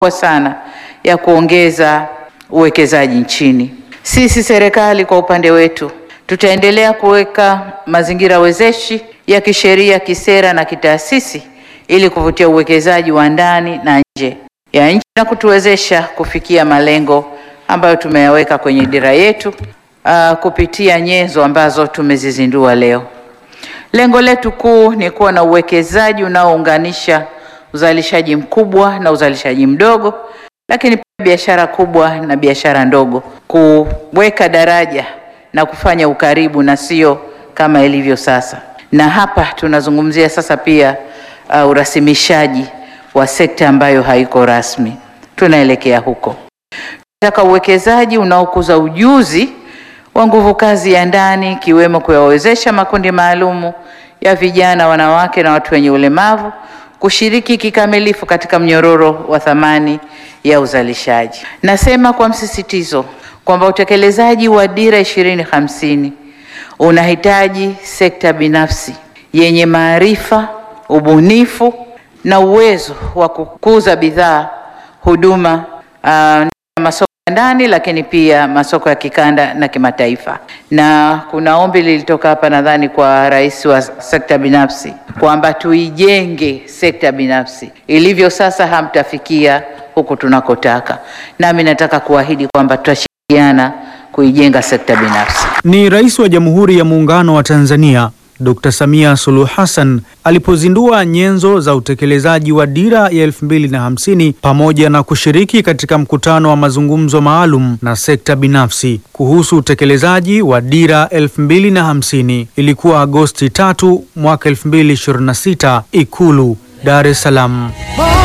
kubwa sana ya kuongeza uwekezaji nchini. Sisi serikali kwa upande wetu tutaendelea kuweka mazingira wezeshi ya kisheria, kisera na kitaasisi ili kuvutia uwekezaji wa ndani na nje ya nchi na kutuwezesha kufikia malengo ambayo tumeyaweka kwenye dira yetu uh, kupitia nyenzo ambazo tumezizindua leo. Lengo letu kuu ni kuwa na uwekezaji unaounganisha uzalishaji mkubwa na uzalishaji mdogo, lakini pia biashara kubwa na biashara ndogo, kuweka daraja na kufanya ukaribu na sio kama ilivyo sasa. Na hapa tunazungumzia sasa pia uh, urasimishaji wa sekta ambayo haiko rasmi, tunaelekea huko. Tunataka uwekezaji unaokuza ujuzi wa nguvu kazi ya ndani ikiwemo kuyawezesha makundi maalumu ya vijana, wanawake na watu wenye ulemavu kushiriki kikamilifu katika mnyororo wa thamani ya uzalishaji. Nasema kwa msisitizo kwamba utekelezaji wa dira ishirini hamsini unahitaji sekta binafsi yenye maarifa, ubunifu na uwezo wa kukuza bidhaa, huduma uh, masoko ya ndani lakini pia masoko ya kikanda na kimataifa. Na kuna ombi lilitoka hapa nadhani kwa rais wa sekta binafsi kwamba tuijenge sekta binafsi. Ilivyo sasa hamtafikia huku tunakotaka, nami nataka kuahidi kwamba tutashirikiana kuijenga sekta binafsi. Ni Rais wa Jamhuri ya Muungano wa Tanzania Dr. Samia Suluhu Hassan alipozindua nyenzo za utekelezaji wa dira ya 2050 pamoja na kushiriki katika mkutano wa mazungumzo maalum na sekta binafsi kuhusu utekelezaji wa dira 2050. Ilikuwa Agosti 3 mwaka 2026, Ikulu, Dar es Salaam.